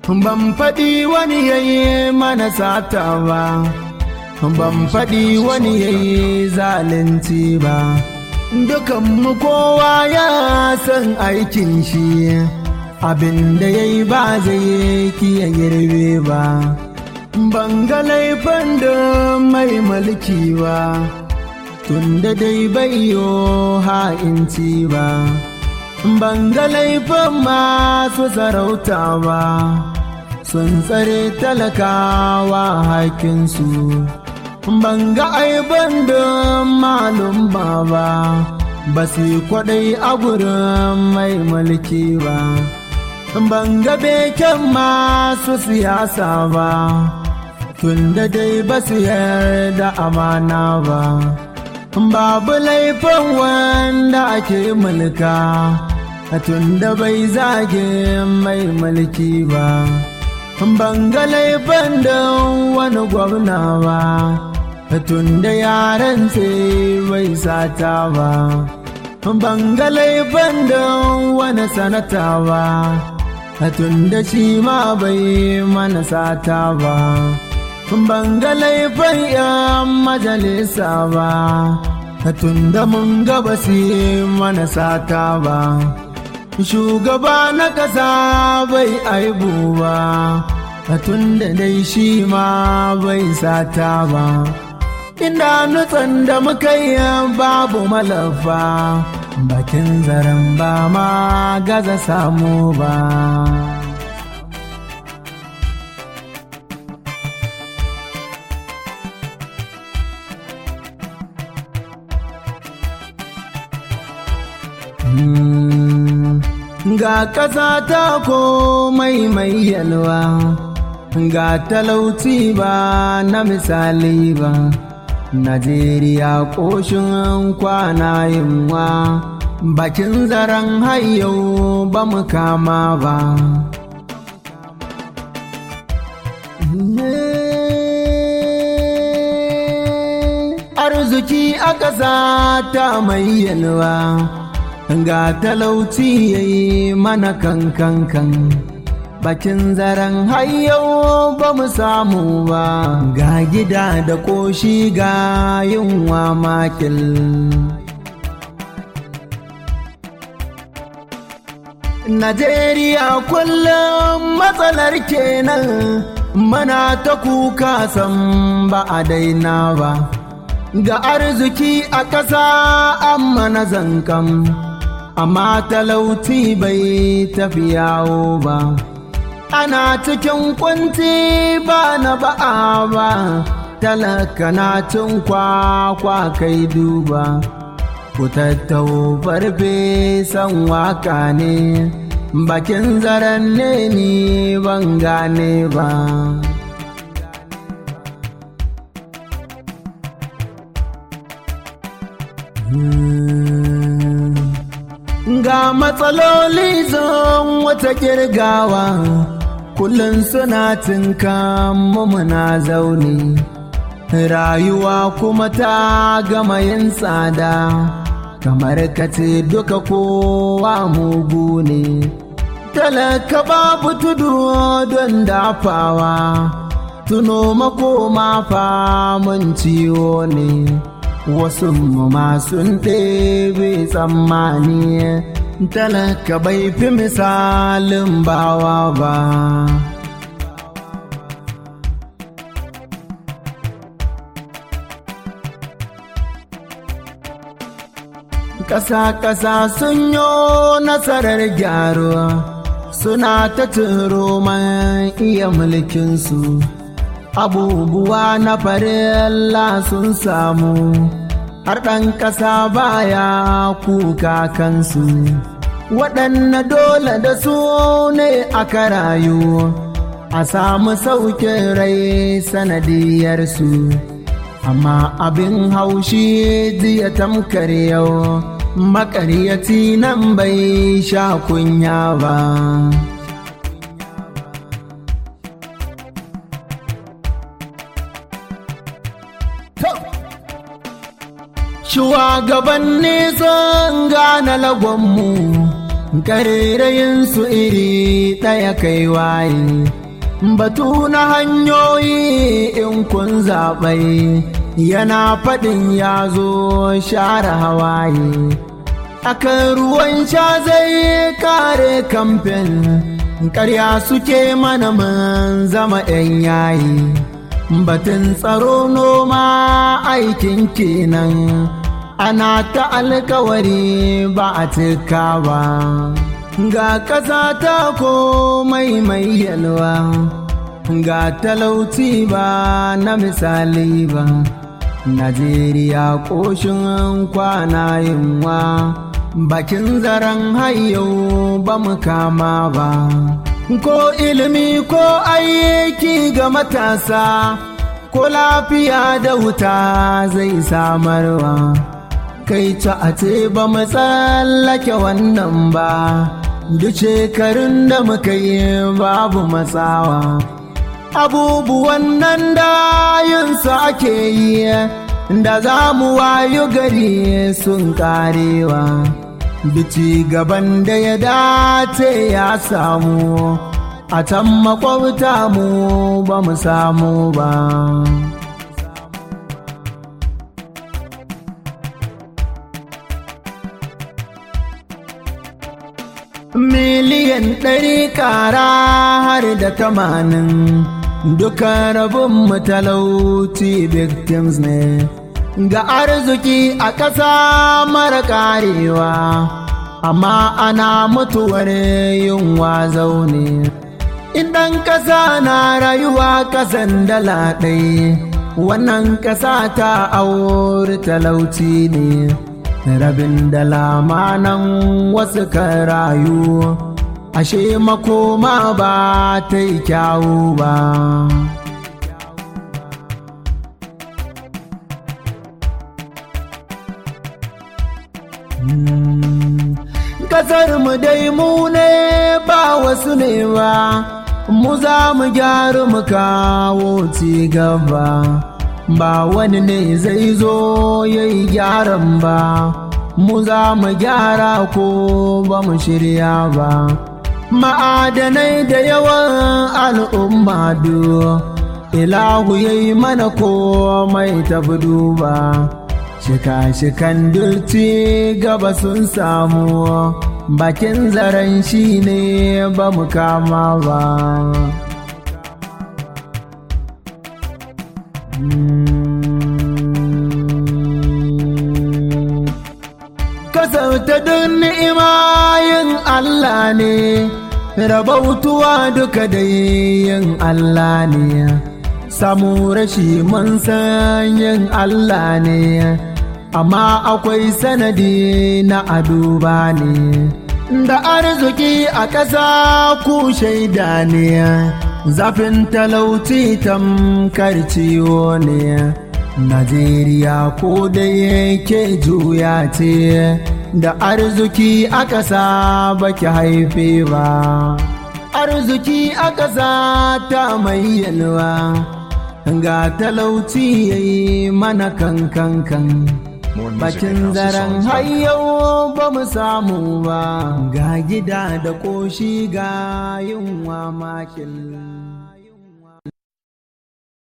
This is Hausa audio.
ban faɗi wani yayi mana sata ba ban faɗi wani yayi zalunci ba dukanmu kowa ya san aikin shi abin da ya yi ba zai kiya girbe ba ban ga laifin da mai mulki ba tun da dai bayo ha'inci ba ban ga laifin masu sarauta ba sun tsare talakawa hakinsu ban ga aiban da malum ba ba ba su kwaɗai a gurin mai mulki ba ban ga beken masu siyasa ba tun da dai ba su yarda amana ba babu laifin wanda ake mulka tun da bai zage mai mulki ba ban ga laifin da wani gwamna ba tun da yaran bai sata ba ban ga laifin da wani sanata ba tun da shi ma bai mana sata ba ban ga laifin yan majalisa ba tun da mun gaba su mana sata ba shugaba na ƙasa bai aibu ba tun da dai shi ma bai sata ba inda nutsan da muka yi babu malafa bakin zaren ba ma gaza samu ba ga ƙasa ta komai mai yalwa ga talauci ba na misali ba najeriya ƙoshin kwana yunwa bakin zaren hayyau ba mu kama ba arziki a ƙasa ta mai yalwa ga talauci ya yi mana kankan kan bakin zaren hayyau ba mu samu ba ga gida da ƙoshi ga yunwa makil Najeriya kullum matsalar kenan mana ta kuka san ba a daina ba ga arziki a ƙasa amma na zankan amma talauci bai tafi yawo ba ana cikin kunci ba na ba'a ba talaka na cin kwakwa kai duba ku tattau farfe san waka ne bakin zaren ne ni ban gane ba ga matsaloli zan wata kirgawa kullum suna tinka muna zaune rayuwa kuma ta gama yin tsada kamar kace duka kowa mugu ne talaka babu tudu don dafawa tuno makoma famun ciwo ne wasu masu ɗebe tsammani talaka bai fi misalin bawa ba ƙasa-ƙasa sun yi nasarar gyaruwa suna ta turo man iya mulkinsu abubuwa na farilla sun samu har ɗan ƙasa baya kuka kansu waɗanne dole da su ne aka rayu a samu saukin rai sanadiyarsu amma abin haushi jiya tamkar yau makaryaci nan bai sha kunya ba shugabanni sun gane lagonmu ƙarerayin su iri ɗaya kai waye batu na hanyoyi in kun zaɓai yana faɗin ya zo share hawaye akan ruwan sha zai kare kamfen ƙarya suke mana mun zama 'yan yayi batun tsaro noma aikin kenan ana ta alkawari ba a cika ba ga ƙasa ta komai mai yalwa ga talauci ba na misali ba najeriya ƙoshin kwana yunwa bakin zaren hayau ba mu kama ba ko ilimi ko aiki ga matasa ko lafiya da wuta zai samarwa kai ta a ce ba mu tsallake wannan ba duk shekarun da muka yi babu matsawa abubuwan nan da yinsa ake yi da za mu wayo gari sun karewa bici gaban da ya dace ya samu a can makwabta mu ba mu samu ba miliyan ɗari ƙara har da tamanin duka rabin matalauci victims ne ga arziki a ƙasa mara ƙarewa amma ana mutuwar yunwa zaune idan ƙasa na rayuwa ƙasan dala ɗai wannan ƙasa ta auri talauci ne rabin dala nan wasu kan rayu ashe makoma ba ta yi kyawu ba kasar mu dai mu ne ba wasu ne ba mu za mu gyaru mu kawo ci gaba ba wani ne zai zo ya yi gyaran ba mu za mu gyara ko ba mu shirya ba ma'adanai da yawan al'umma ilahu ya yi mana komai tafi duba shika-shikan dulci gaba sun samu bakin zaren shi ne ba mu kama ba kasauta duk ni'ima yin Allah ne rabautuwa duka da yin Allah ne samu rashi mun san yin Allah ne amma akwai sanadi na aduba ne da arziki a ƙasa ku shaida ne zafin talauci tamkar ciwo ne Najeriya ko da yake juya ce da arziki a ƙasa baki haife ba arziki a ƙasa ta mai yalwa ga talauci yayi mana kankan kan bakin zaren hayyau ba mu samu ba ga gida da ƙoshi ga yunwa makil